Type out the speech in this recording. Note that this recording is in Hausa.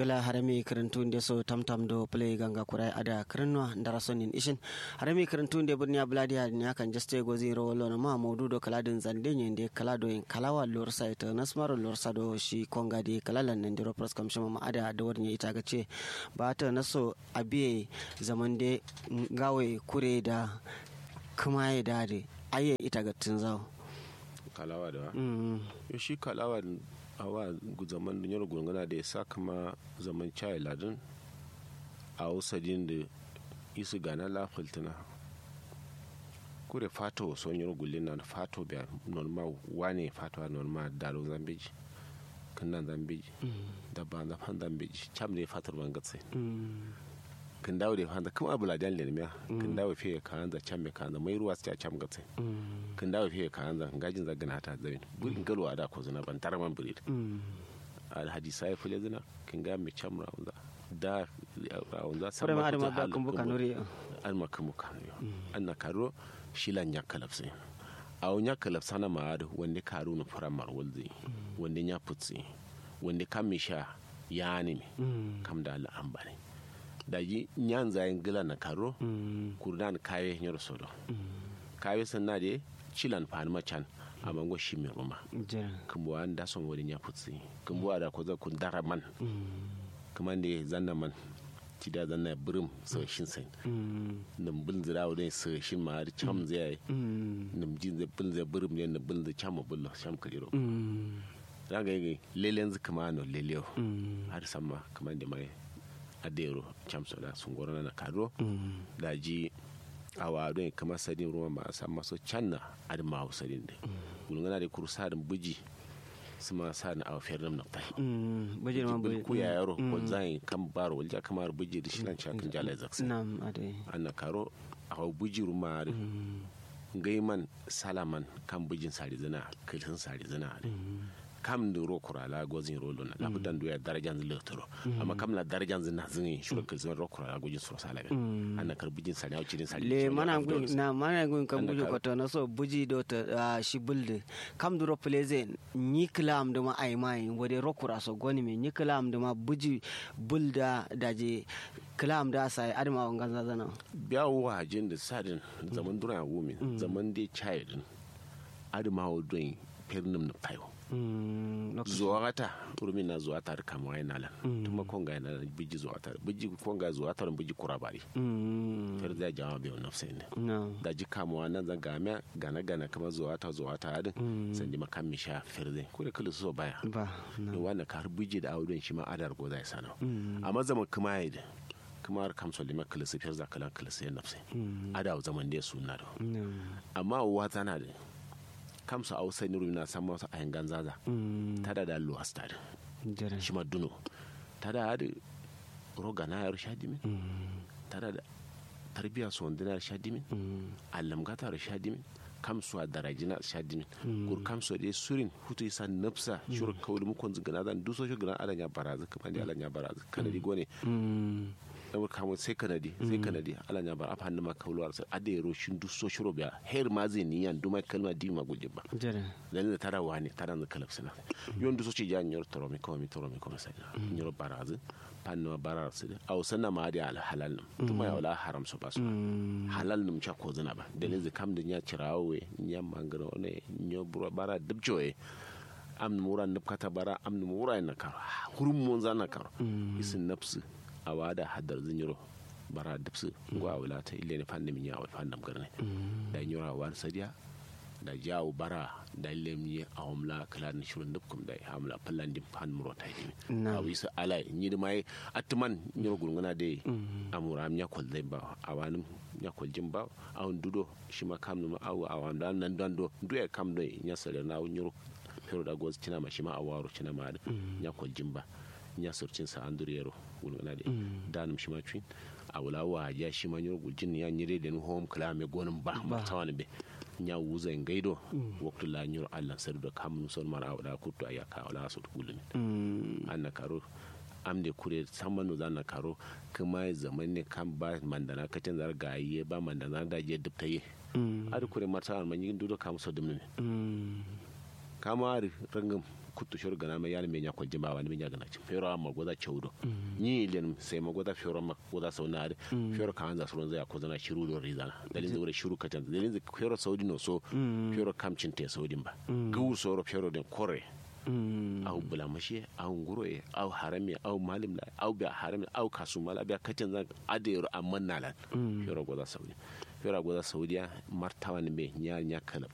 ngala harami karantunde so tamtam do play ganga kurai ada karanwa ndara sonin ishin harami karantunde burni abladi ha ni akan jaste go zero wolo na ma maudu do kala din zande ne de kala do en kalawa lor site nasmaro lor sado shi konga de kalalan nan diro pros kam shama ada da warni ita ga ce ba ta naso abiye zaman de gawe kure da kuma ya dade aye ita ga tunzawo kalawa da mm yo shi kalawa awa zaman dunyar gungana da ya sa kama zaman chai ladin a wasadin da isu gana la fultuna kure fato son yor gullin na fato biya normal wane fato a normal dalo zambiji kinnan zambiji da ba na fan zambiji cham ne fatar ban gatse mm kin dawo da fanda kuma abu ladan lelmiya kin dawo fiye kan da cham me kan da mai ruwa ta cham gatse mm kin dawo fiye kan da ngajin zagana ta zabin burin galwa da ko zuna ban taraman burid mm alhaji sai fule zina kin ga mi cham raunza da raunza Fure ma adama ba kun buka nuri an ma kun buka nuri an na karo shilan ya kalafse a wani ya kalafsa na ma'ad wanda karu na fara marwalzi wanda ya futsi wanda kam mi sha ya ne mm kam da Allah an bane da yi nyan zayin gila na karo mm kurdan kawe nyar sodo kawe sanna de chilan fan machan amango shimi roma jira kumbuwa da son wani ya futsi kumbuwa da ko za kun dara man mm kuma da zanna man ti da zanna birim so shin sai mm nim bil zira wani so shin ma da cham zai mm nim jin zai bil zai birim ne nim bil zai cham bil sham kaliro mm zaga yi lelen zu kuma no leleo mm har samma kuma da mai adero cham so da sun gorana na kado mm da ji awa don kamar sadin ruwan ba a san maso can na adama a sadin da gulgana da kursa da buji su ma sa na awafiyar nam na tai mm bajir ma bil ku ya yaro ko zai kan baro walja kamar buji da shi nan cakin jalai zaksa nam ade an na karo a hau buji ruma da gaiman salaman kan bujin sari zina kilhin sari zina da kam da ro kurala gozin rolo na labudan doya darajan zin lektoro amma kam la darajan zin na zin shuru kilhin ro kurala gojin suro salaga an na kar bujin sari a cikin sari le mana gun na mana gun kan buji ko to na so buji do ta ah, shi bulde kam duro pleze ni klam da ma ai mai wode rokura so goni me ni klam da ma buji bulda daje klam da sai adama wangan zazana biya wajen da sadin zaman dura wumi zaman dai chayedin adamawa don pernim na payo mm lokaci zuwa wata urmin na zuwa tar kama yana lan tuma konga yana biji zuwa tar biji konga zuwa tar biji kurabari mm fer da jama biyo nafsa ne no da ji kama wannan zan game gana gana kama zuwa ta zuwa ta adin san ji makam mi sha fer zai ko da kulu so baya ba ne no wannan kar biji da audun shi ma adar go zai sana Mm. amma zaman kuma yi da kuma har kamso lima kulu su fer za kala kulu sai nafsa Mm. ada zaman da su na da no amma uwa tana da kamsa a wasu niru na samun wasu a yangan zaza mm ta da da luwas ta da jere shi ma duno ta da da roga na yar shadimin mm ta da da tarbiya su wanda na shadimin mm allamgata da shadimin kamsu a darajina shadimin kur kamsu da surin hutu isa nafsa shuru kawai mukon zingana zan duso shi gana alanya barazu kamar da alanya barazu kanadi gone mm ɗaukar kamun sai kanadi sai kanadi alanya bara afa hannun ma kawulwar sai adero shin duso shuru biya her ma zai niyan duma kalma di ma gujin ba jere dan da tara wani tara da kalab sina yon du so ci jan yor toro mi ko mi toro mi ko sai yor barazi panno barar sida aw sanna ma di al halal num tuma ya wala haram so basu mm halal num cha ko zina ba dalin zai kam da nya cirawe nya mangaro ne nyo buro bara dubjoe am mura nabkata bara am mura na karo hurum mon zana karo isin nafsu awada hadar zinyiro bara dubsu gwa wala ta ile ne fanni min ya wa fannam garne da nyora wan sadiya da jawo bara da lemni a homla kala ni shurun dukkum da hamla pallan dim pan muro ta yi Na. a wisa ala ni da mai atman ni gurguna da amura nya kol dai ba awanum nya kol jim ba awon dudo shi ma kam no awu awan dan nan dan do du e kam do nya sare na nyuro pero da goz tina ma shi ma awaro tina ma da nya kol jim ba nya surcin sa anduriyero gurguna da danum shi ma twin awula wa ya shi ma nyuro guljin ya nyire da home kala me gonin ba ma tawani be nya wuza en gaydo waktu la nyuro allah sadu da kam son mara awda kutto ayaka wala so gulumi mm anna karo amde kure samman za na karo kuma zaman ne kan ba mandana kacin zar gaye ba mandana da je dubta ye mm ari kure mata man yin dudo kam so dumne mm kama ari rangam kuttu shor gana ma yar me nya ko jimba wani me nya gana fero amma goda chawdo ni len sai ma goda fero ma goda saunare fero ka hanza suron zai ko zana shiru do rizana dalin zai wure shiru katan dalin zai fero saudi no so fero kamcin te saudi ba gu soro fero den kore au bulamashe au nguroye au harami au malim la au biya harami au kasumala biya kacin zan adero amman nalan fero goda saudi fero goda saudiya martawa ne me nya nya kala